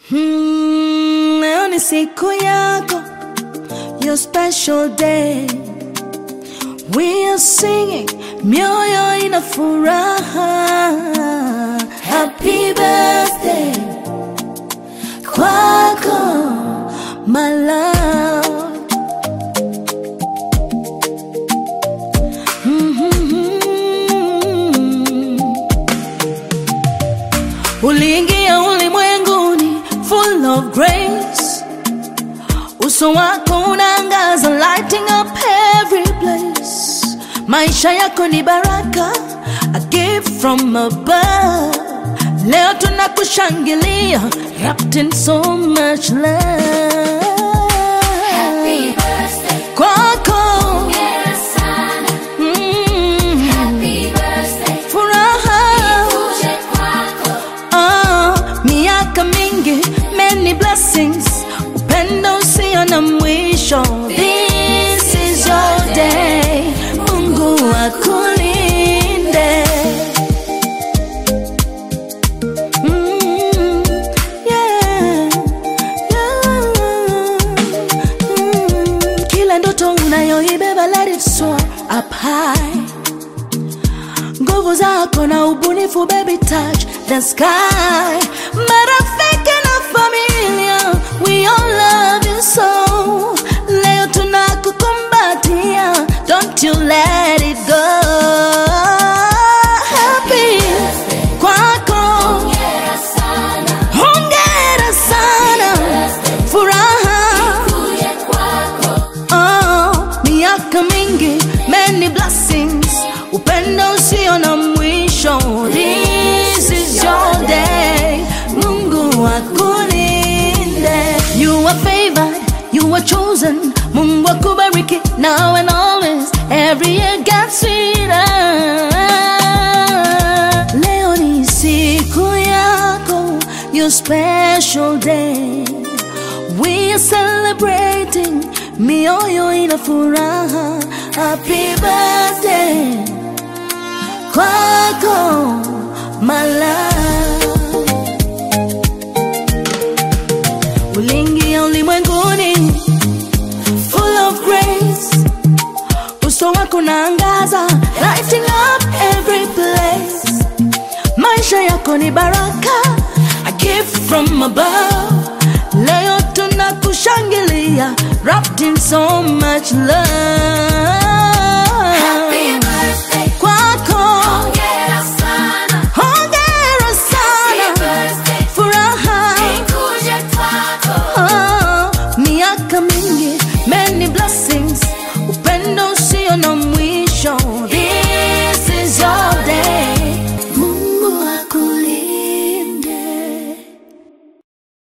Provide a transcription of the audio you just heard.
Hmm, leo ni siku yako, your special day. We are singing, mioyo ina furaha. Happy birthday kwako, my love. Mhm. Uliingia ulimwenguni full of grace, uso wako unaangaza, lighting up every place. Maisha yako ni baraka, a gift from above. Leo tunakushangilia, wrapped in so much love. Happy birthday, Kwako hongera sana. mm, Happy birthday, furaha uje kwako. Ah, miaka mingi, many blessings, upendo usio na mwisho. This is your day, Mungu akulinde. Mm, yeah, yeah. Mm, Kila ndoto unayoibeba let it soar up high nguvu zako na ubunifu baby touch the sky marafiki na familia we all love you so leo tunakukumbatia don't you let it go happy kwako Hongera sana. hongera sana furaha Uje kwako. Oh, miaka mingi, many blessings, upendo usio na mwisho. This is your day, Mungu akulinde. You are favored, you are chosen, Mungu akubariki now and always, every year gets sweeter. Leo ni siku yako, your special day. We are celebrating, mioyo ina furaha. Happy birthday kwako, my love. Uliingia ulimwenguni full of grace, uso wako naangaza, lighting up every place. Maisha yako ni baraka, a gift from above. Leo tunakushangilia, wrapped in so much love. Happy birthday, Kwako, hongera sana. hongera Happy sana, birthday, furaha uje kwako. Oh, miaka mingi